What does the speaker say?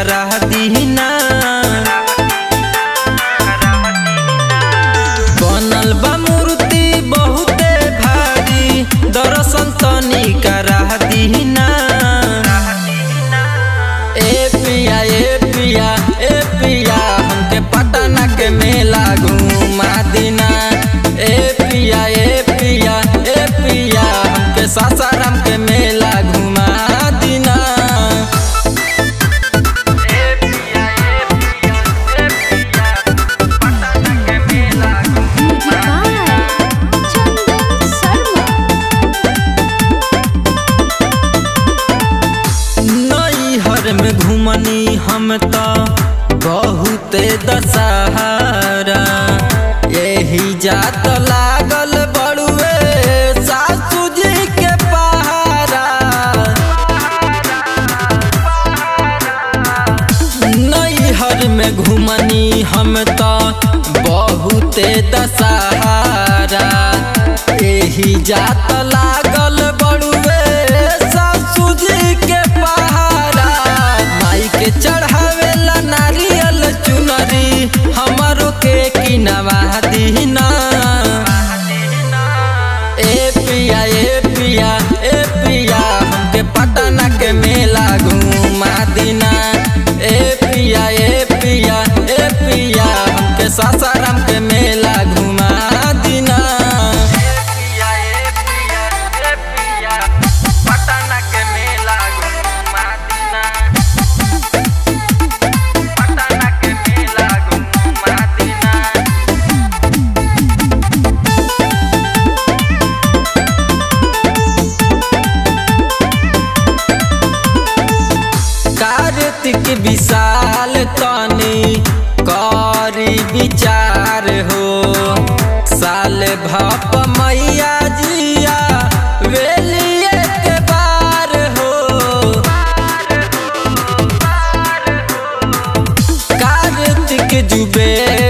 करा दीना बनल बा मूर्ति बहुते भारी दर्शन तनी करा दीना ए पिया ए पिया ए पिया हमके पटना के मेला घुमा दीना ए पिया ए पिया ए पिया हमके सासाराम के मेला घुमा दीना Music by Chandan Sharma. नैहर में घुमनी हम तो बहुते दशहरा यही जात लागल बड़ुए सासू जी के पहारा नैहर में घुमनी हम तो बहुते दशहरा यही जात लागल बड़ुए सासू जी के पहारा माई के चढ़ावेला नारियल चुनरी हमरो के किनवा दीना ए पिया ए पिया ए पिया हमके पटना के मेला घुमा दीना ए पिया ए पिया ए पिया हमके सासाराम के मेला घुमा दीना पटना के मेला घुमा दीना पटना के मेला घुमा दीना कार्तिक विशाल तनी करी विचार हो साल भप मैया जिया वेलिए के बार हो कार्तिक जुबे